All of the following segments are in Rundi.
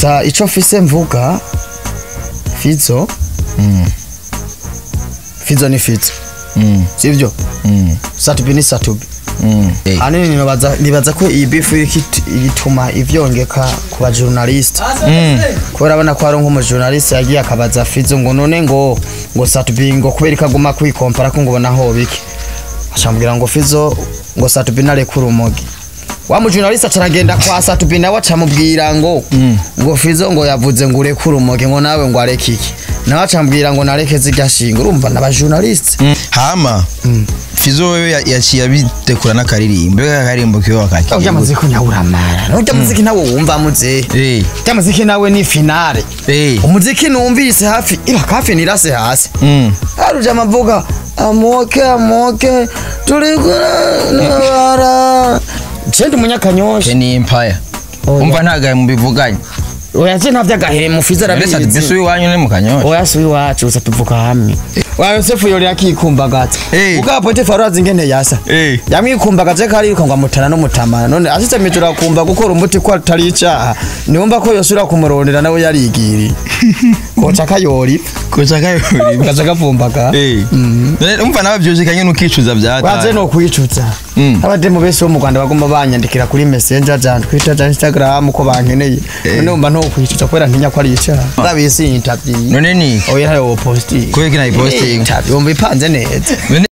gusa ico mfise mvuga fizo Mm. fizo ni fizo Mm. sivyo Mm. satubi ni satubi Mm. Eh. hanini nibaza nibaza ko iyi bifu y'iki- ituma ivyongeka ku bajournaliste Mm. kubera abona ko hari nk'umujournaliste yagiye akabaza fizo ngo none ngo ngo satubi ngo kubera ikaguma kwikompara ko ngo ubona ho biki acambwira ngo fizo ngo satubi narekura urumogi wa mujournaliste acaragenda kwa satubi nawe acamubwira ngo Mm. ngo fizo ngo yavuze ngo urekure urumogi ngo nawe ngo areke iki nawe acambwira ngo nareke zirya shinga urumva n'abajournaliste Mm. hama fizo wewe ya- yaciye abitekura n'akaririmbo reka akaririmbo kiwe urya wakakiye muziki nyawuramara urya muziki nawe wumva muzehe Eh. urya muziki nawe ni finale Eh. umuziki numvise hafi iba hafi nirase hasi Mm. haruja amavuga amoke amoke turi kunabara cendi umunyakanyosha Kenny Empire Oya. umva ntagaye mu bivuganye oya je ntavyo agahemu fiza mbese ati mbese arabizi iwanyu ni mu kanyosha oya si iwacu gusa tuvuga hamwe wa yosefu yorera akikumbagaza Eh. ubwa potifa urazi ingene yasa Eh. yamwikumbagaje ko ariruka ngo amutana n'umutamana none ashitse mitura akumva gukora umuti ko atari icaha niwumva ko yosubira kumurondera nawe yarigiriye koca kayori koca kayori gaca gapfumbaga Eh. None umva nawe byuzikanye n'ukicuza waje byataye no kwicuza Mm. abademu bese bo mu rwanda bagomba banyandikira kuri messenger ja twitter ja instagram ko bankeneye none umva no kwicuza kubera ntinya ko ari icaha ndabisi interview none ni oya ntayo posting Kubera ko nayipostinga. interview umva ipanze neza none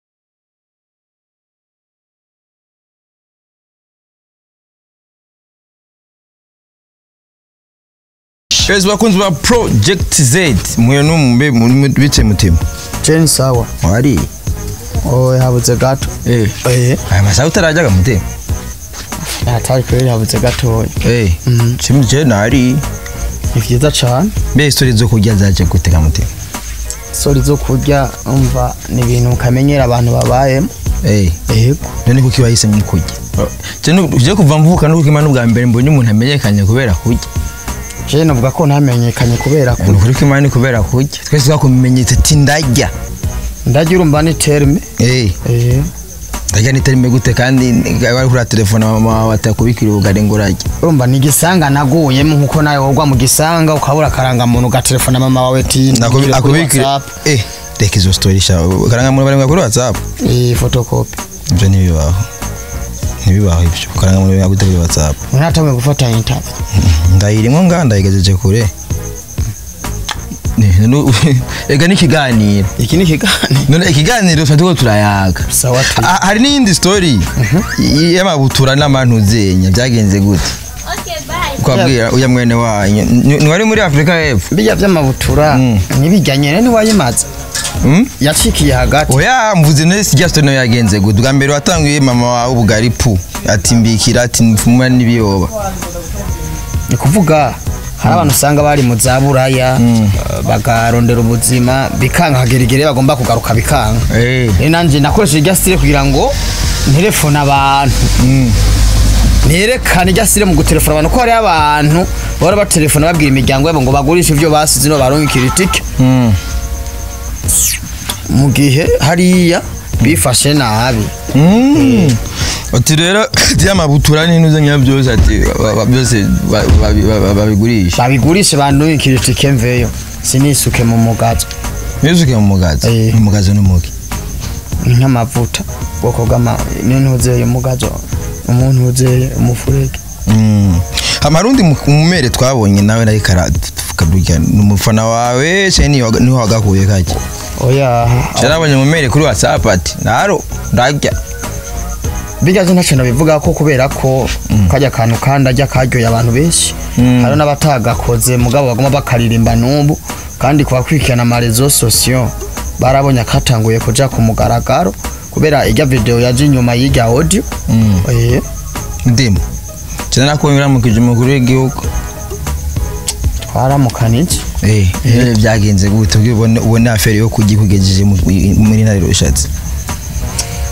Yes, bakunzi ba Project Z muyo numbe bice mutima jeni sawa wari oya habuze gato eh eh aya masaha utarajyaga mutima atari kweli habuze gatoya eh Mhm. chimwe je nari ni vyiza cane mbe story zo kurya zaje gutega mutima sori zo kurya umva ni ibintu ukamenyera abantu babayemo eh yego none kuki wahisemo kurya je nu- je kuva mvuka no kukimana ubwa mbere mbonye umuntu amenyekanye kubera kurya je novuga ko ntamenyekanye kubera ko ni ukuri ko imana ni kubera kurya twese twakumenyetse ati ndarya ndagira urumva ni terme eh eh ndarya niterime gute kandi wari kuri telefone mama wawe atakubikira ubugari ngo urarye urumva ni igisanga naguyemo nkuko nawe wogwa mu gisanga ukabura akarangamuntu ugaterefona mama wawe ti Nakubi- nigire kuri akubikira WhatsApp. eh reka izo story sha karangamuntu bari kuri whatsapp eh photocopy ibyo ntibibaho ntibibaho ibyo karangamuntu bari kuri whatsapp unatamwe gufata interview ndayirimo nga ndayigejeje kure Ne- nu- ega n'ikiganiro iki ni kiganiro none ikiganiro tuba turiko turayaga sawa tu Ah, hari n'iyindi story y- y'amabutura n'amantuzenya byagenze gute kwabwira uya mwene wanyu Ni- ni wari muri afurika y'epfo bijya vy'amabutura Mm. nibijyanye rero ntiwayimaze Hmm? yacikiye hagati oya mvuze none sijya story nayo yagenze gute bwa mbere watanguye mama wawe ubugari pu ati mbikira ati mfumura n'ibiyoba ni kuvuga hari abantu usanga bari mu za buraya eh, bakarondera ubuzima bikanga hagerigere bagomba kugaruka bikanga Eh. rero nanjye nakoresheje irya sire kugira ngo nterefone abantu Mm. nerekane irya sire mu gutelefona abantu ko hariho abantu bahora batelefona babwira imiryango yabo ngo bagurishe ibyo basize no baronkera itike Mm. mu gihe hariya bifashe nabi Mm. ati rero y'amabutura n'intuzenya byose ati ba- ba- byose ba- ba- ba- ba- babigurisha babigurishe baronkera itike mveyo sinisuke mu mugazo ntizuke mu mugazo Eh. mu mugazo n'umugi ni nk'amavuta ubwoko bw'ama n'intu uzeye umugazo umuntu uzeye umufurege Mm. amarundi mumere twabonye nawe nawe karadurya ni umufana wawe se niho niho wagakuye kajya oya carabonye mumere kuri whatsapp ati naro ndarya bijya ntacyo nabivuga ko kubera ko kajya kantu kandi ajya karyoye abantu benshi Mm. hari n'abatagakoze mugabo bagomba bakaririmba n'ubu kandi kubakurikirana amarezo sosiyo barabonye akatanguye kuja ku mugaragaro kubera ijya video yaje inyuma y'ijya audio Mm. eh ndimo cyane nakubonye uramukije umukuru w'igihugu twaramukanije eh eh, byagenze gute ubwo ubone ubone afere yo kujya kugejeje mu- muri ntare rushatse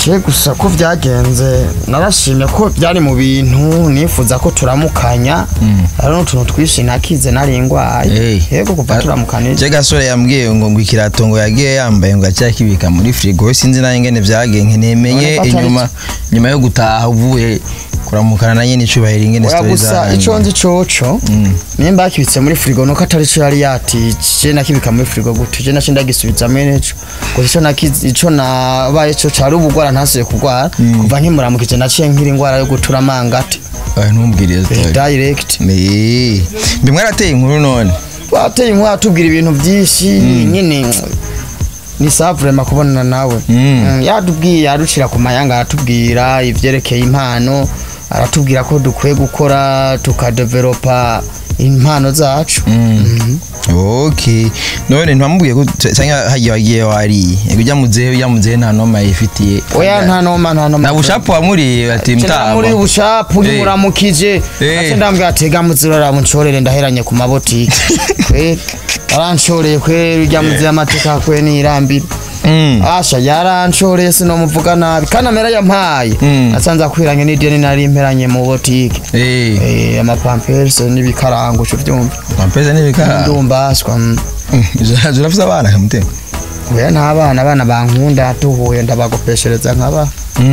je gusa ko byagenze narashimye ko byari mu bintu nifuza ko turamukanya hari n'utuntu twinshi nakize nari ingwaye Hey. yego kuva turamukanije je gasore yambwiye ngo ngo ikirato ngo yagiye yambaye ngo acyakibika muri frigo sinzi nayo ingene byagenze nemeye Urabona ko atari inyuma nyuma yo gutaha uvuye kuramukana na nyene icubahiro ingene oya story gusa zanyu. ico nzi coco nimba yakibitse muri frigo nuko atari co yari yatije nakibika muri frigo gute je naco ndagisubizamo neco gusa ico nakize ico nabaye co cari ubugwara ntasuye kugwara kuva nkimuramukije naciye nkiri ingwara yo gutura amangate Oya, ntumbwire iyo story direct Eh, mbe mwarateye inkuru none wateye inkuru atubwira ibintu byinshi nyine ni savurema kubonana nawe Mm. Mm, yatubwiye aducira ku mayanga aratubwira ivyerekeye impano aratubwira ko dukwiye gukora tukadevelopa impano zacu Mhm. okay none ntiwamubwiye ko cyangwa hagiye wagiye wariye Ego ujya muzehe ujya muzehe nta noma yifitiye oya nta noma nta noma na bushapu wamuriye ati mtama muri bushapu Eh. nyimuramukije Eh. ate ndambwira atega muzirora munshorere ndaheranye ku mabotike kwe aranshoreye kwe urya muzi amateka kwe nirambira Mm. asha yaranshoreye sinomuvuga nabi kandi amera yampaye Mm. nasanze akwiranye n'ideni nari mperanye mu botike Eh, Eh, amapamperse n'ibikarango cyo byumva mampeza n'ibikara ndumbaswa mm. zirafise abana kamutema oya nta bana abana bankunda tuhuye ndabagopeshereza nkaba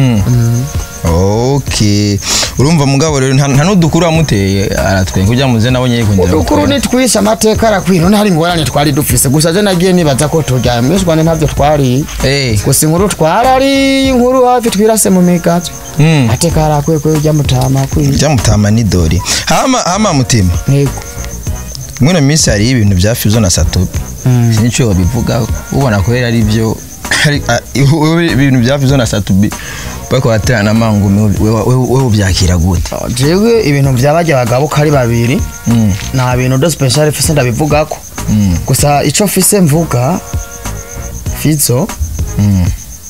okay urumva mugabo rero nta nta n'udukuru wamuteye aratwenga ujya muzehe nawe nyine kongera udukuru gukora. nitwishe amateka arakwira none hari ingorane twari dufise gusa je nagiye nibaza ko turya mwishwane ntabyo twari Eh, gusa inkuru twarari inkuru hafi twirase mu migazo mm. ateka arakwiye kwe ujya mutama kwiye byamutama ni dori hama hama mutima ntego mwino minsi hari ibintu bya fizo na satopi Mm. sinico babivuga ubona ko rero ari byo hari- a- ihu- ibintu bya fizo na satopi bariko baraterana amangumi wewe- wewe wewe ubyakira gute jewe ibintu byabajya abagabo ko ari babiri Mm, nta bintu do special fise ndabivugako mm, gusa ico fise mvuga fizo mm,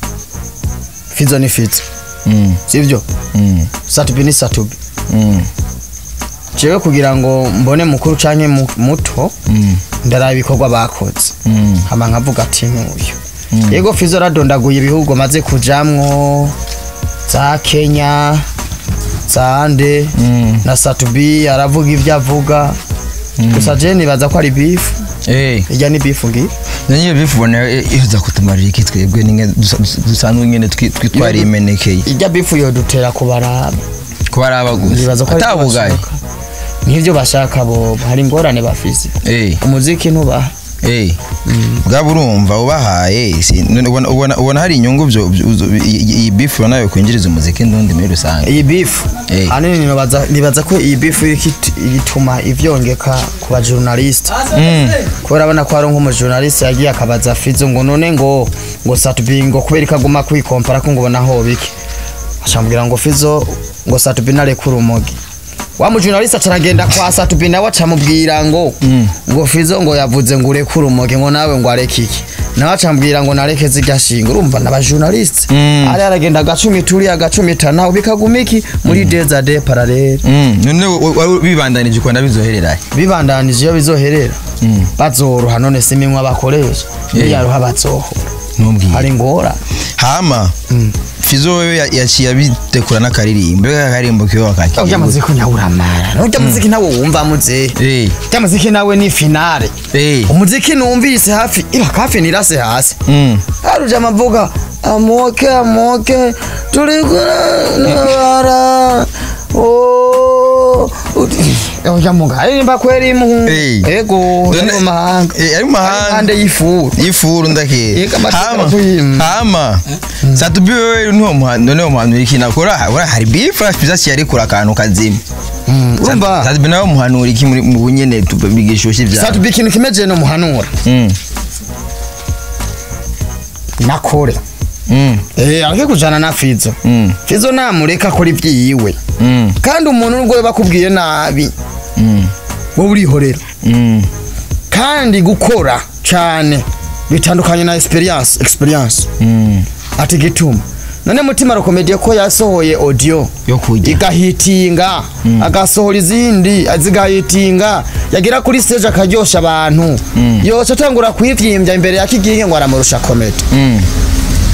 fizo ni fizo mm, sivyo mm, satubi ni satubi mm, jewe kugira ngo mbone mukuru canke mu- muto mm, ndaraba ibikorwa bakoze mm, hama nkavuga ati n'uyu yego fizo radondaguye ibihugu maze kujamwo za kenya za ande mm. na satubi aravuga ibyo avuga gusa je nibaza ko ari bifu Eh, irya ni bifu ngiyo nanyiyo bivubona iza kutumarira iki twebwe ninge dusa- dusa- dusanzwe nyene twi- twi- twarimenekeye irya bifu yodutera kubaraba kuba ari aba nibaza ko gusa aribyo atabugaye bashaka. nivyo bashaka bo hari ingorane bafise Eh, umuziki ntubaha eh. bwaba urumva ubahaye si- none ubona- ubona ubona hari inyungu byo byo- uzo- iyi iyi bifu nayo kwinjiriza umuziki ndundi muri rusange iyi bifu Eh. hanini nibaza nibaza ko iyi bifu ikit- ituma ivyongeka ku bajournaliste kubera abona ko hari nk'umujournaliste yagiye akabaza fizo ngo none ngo ngo satubi ngo kubera ikaguma kwikompara ko ngo ubona aho bike acambwira ngo fizo ngo satubi narekura urumogi wa mujournaliste acaragenda kwa satubi nawe acamubwira ngo ngo fizo ngo yavuze ngo urekure urumogi ngo nawe ngo areke iki nawe acambwira ngo nareke zirya shinga urumva n'abajournaliste Mm. ari aragenda agacumi turi agacumi tanaho bikaguma iki muri deza de parallele Mm, none wa- wari bibandanije ukunda bizohereraye bibandanije iyo bizoherera bazoroha none si iminwa bakoresha iyo Yeah. yaruha bazohora ntumbwire hari ingora hama fizo wewe ya- yaciye abitekura n'akaririmbo mbega akaririmbo kiwe urya wakakira muziki nyawuramara urya muziki nawe wumva muzehe Eh, urya muziki nawe ni finale eh, umuziki numvise hafi iba hafi nirase hasi mm. haruja amavuga amoke amoke turi kunabara urya muga aririmba kweri mu Eh. ego None- ari mu mahanga Eh, ari mu mahanga. Ari impande y'ifuru ifuru ndake Yega amateka hama kuyima. hama satubi wewe niwo muhano none uwo muhano iki nakora ora hari bifu fiza cyari kura akantu kazima urumva satubi nawe muhanura iki muri mu bunyene tubigishoshi bya satubi ikintu kimeje no muhanura mm nakore mm eh areke kujana na fizo mm fizo namureka akora ibyiwe mm kandi umuntu nubwo bakubwiye nabi mm wowe urihorera mm kandi gukora cyane bitandukanye na experience experience mm ati gituma none mutima rokomediye ko yasohoye audio yo kujya igahitinga agasohora izindi zigahitinga yagera kuri stage akaryosha abantu yose atangura kwivyimbya imbere ya kiginge ngo aramurusha komedi mm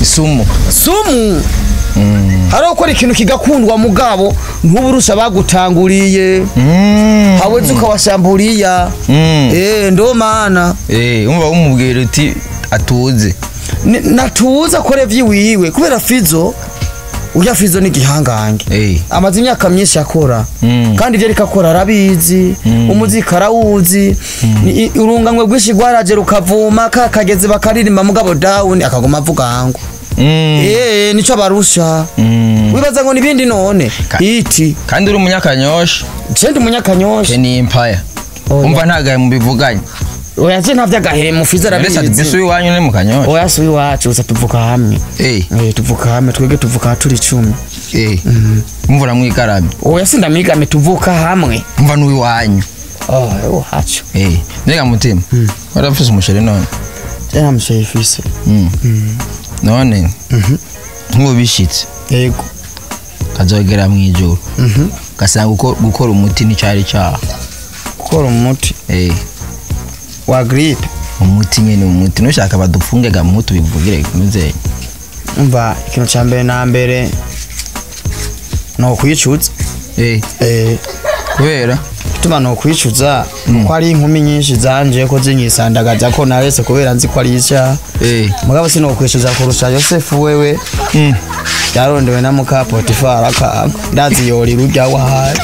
sumu sumu hari ukora ikintu kigakundwa mugabo ntuburusha bagutanguriye Mm. hawezi ukawashamburiya Mm. eh ndo mana Eh, umva umubwira uti atuze Ni- natuza akore vyiwiwe kubera fizo urya fizo ni igihangange Eh. amaze imyaka myinshi akora Mm. kandi ivyo ariko akora arabizi umuziki arawuzi Ni- i- urunganwe rwinshi rwaraje rukavuma kakageze bakaririmba mugabo dawuni akaguma avuga ngo Mm. eh nico abarusha Mm. wibaza ngo nibindi none Ka- iti kandi uri umunyakanyosha cendi umunyakanyosha keni empire Oya. umva ntagaye mubivuganye oya je ntavyo agahemu fizo mbese ati mbese arabizi iwanyu ni mu kanyosha oya si iwacu gusa tuvuka hamwe Eh, Eh, tuvuka hamwe twebwe tuvuka turi icumi eh. mvura mwikarabye oya sindamigame tuvuka hamwe mva n'uwiwanyu oh iwacu Eh, mbega mutima warafise umusheri none je namusheyifise Mm. none nk'ubu bishitse yego kazogera mu ijoro Mhm. gasanga guko- gukora umuti n'icyari cyaha gukora umuti Eh, wa gripe umuti nyine umuti nushaka badufunge gamu tubivugire muzeyi umva ikintu ca mbere na mbere ni ukwicuza Eh, eh kubera ituma ni ukwicuza ko ari inkumi nyinshi zanje ko zinyisandagaza ko narese kubera nzi ko ari icyaha Eh, mugabo si ukwishyuza kurusha yosefu wewe mm. yarondewe na muka potifari akanga ndazi yori rujya wahaye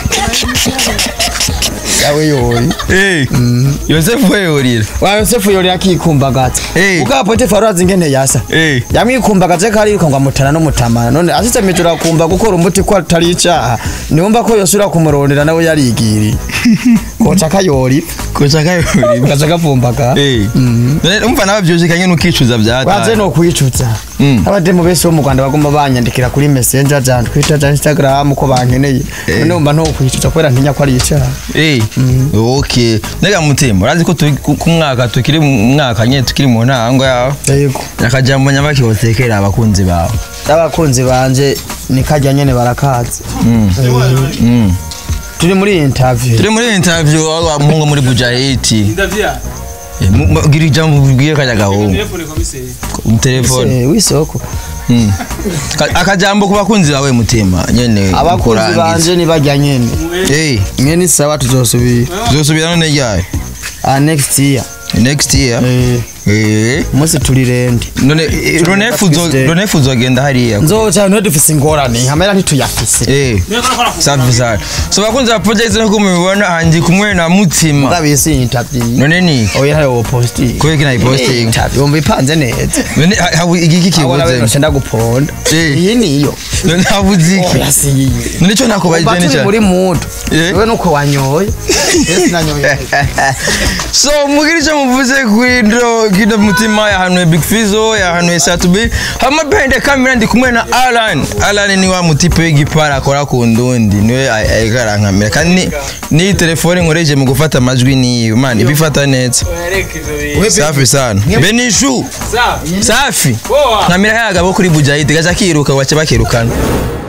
yawe yori Eh, yosefu weyorira wa yosefu yori akikumbagaza Eh. muka potifari urazi ingene yasa Eh, yamwikumbagaje ko ariruka ngo amutana n'umutamana none ashitse mijoro akumva gukora umuti ko atari icaha niwumva ko yosubira kumurondera nawe yarigiriye koca kayori koca kayorira gaca gavumbaga Eh, none umva nawe byujikanye n'ukicuza waze byataye no kwicuza Mm. abademu benshi bo mu rwanda bagomba banyandikira kuri messenger ja twitter ja instagram ko bankeneye none wumva no kwicuza kubera ntinya ko ari icaha Eh, okay nega mutima urazi ko turi ku ku mwaka tukiri mu mwaka nyine tukiri mu ntango yawe yego akajambo nyabaki wotekera abakunzi bawe abakunzi banje ni kajya nyene barakazi Mm. turi muri iyi interview turi muri interview wa mungu muri bujahiti Ndavya. Eh, mu- mu- gira ijambo ubwiye kajya gahungu Telefone komiseri. mu telefone Eh, wisoko Mm. Ka- akajambo ku bakunzi bawe mutima nyene abakunzi kurangiza. banje ni bajya nyene Eh, mwe ni sawa tuzosubira tuzosubira none ryayo ah next year next year eh Eh, umunsi turi rende none eh, ronefu uzo- Tuesday. ronefu uzogenda hariya nzoca niho dufise ingorane hamera ntituyafise Eh, safi sana so bakunzi ba project nkuko mubibona hanji kumwe na mutima ndabisi iyi interview none ni oya ntayo posting kubera ko nayipostinga interview umva ipanze neza none ha- habu igiki abona kibuze bino cenda guponda Eh. iyi niyo none habuze iki oya si iyi none cyo nakubajije Umva ni turi cyane muri mudu Eh. wewe nuko wanyoye ese nanyoye so mugira icyo muvuze kwindo kino mutima yahanuye big fizo yahanuye satubi hama behind the camera ndi kumwe na alan alan ni wa mutipe w'igipara akora ku ndundi niwe ariko arankamera kandi ni- n'iyi telefone nkoresheje mu gufata amajwi niyo man ibifata neza safi sana benishu Sawa. safi Poa. nkamera kagabo kuri bujahidi gaca kiruka wace bakirukana